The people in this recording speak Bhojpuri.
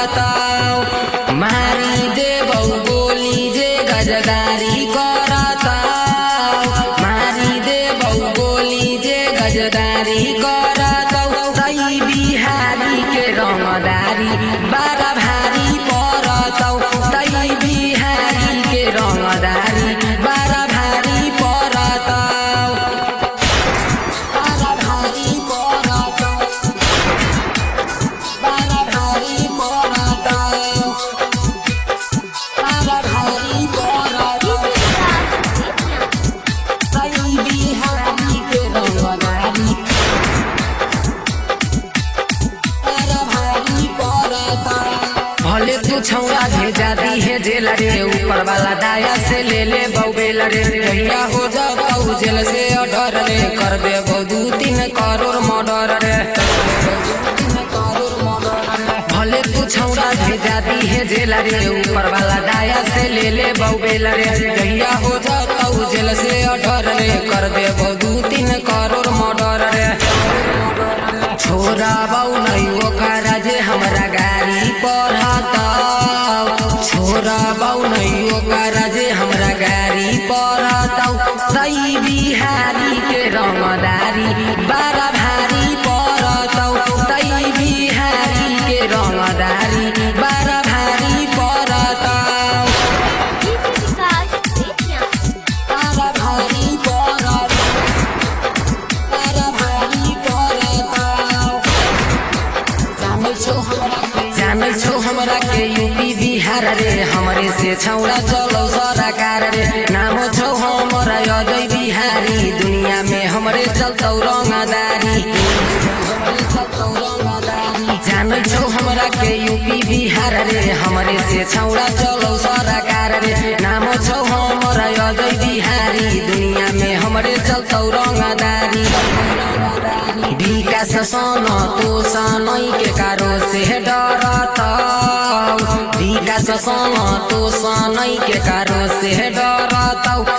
परताऊ मारी देबौ गोली जे गजदारी करताऊ मारी देबौ गोली जे गजदारी करताऊ तै बिहारी के रंगदारी बारा भारी परताऊ तै बिहारी के रंगदारी बारा भारी परताऊ बारा भारी परताऊ बारा भारी परताऊ बारा भारी परताऊ तै बिहारी के रंगदारी भले तू छौरा भेजा दी है जेल रे ऊपर वाला दाया से ले ले बउबेल रे कहिया हो जाऊ जेल से ऑर्डर रे कर दे दू तीन करोड़ मर्डर रे भले तू छौरा भेजा दी है जेल रे ऊपर वाला दाया से ले ले बउबेल रे कहिया हो जाऊ जेल से ऑर्डर रे कर दे दू तीन करोड़ मर्डर रे छोरा बाउ नै ओकरा जे हमरा गाड़ी पढ़ताऊ छोरा बाउ नै ओकरा जे हमरा गाड़ी पढ़ताऊ तै बिहारी के रंगदारी बारा भारी पढ़ताऊ तै बिहारी के रंगदारी बारा भारी पढ़ताऊ बारा भारी पढ़ताऊ बारा भारी पढ़ताऊ जानै छौ हमरा के जानै छौ हमरा के यूपी बिहार रे हमरे से छौड़ा चलौ सरकार रे नाम छौ हमरा अजय बिहारी दुनिया में हमरे चलतौ रंगदारी जानै छौ हमरा के यूपी बिहार रे हमरे से छौड़ा चलौ सरकार रे नाम छौ हमरा अजय बिहारी दुनिया में हमरे चलतौ रंगदारी विकास सन तो सनै के कारो से डरतौ विकास सन तो सनै के कारो से डरतौ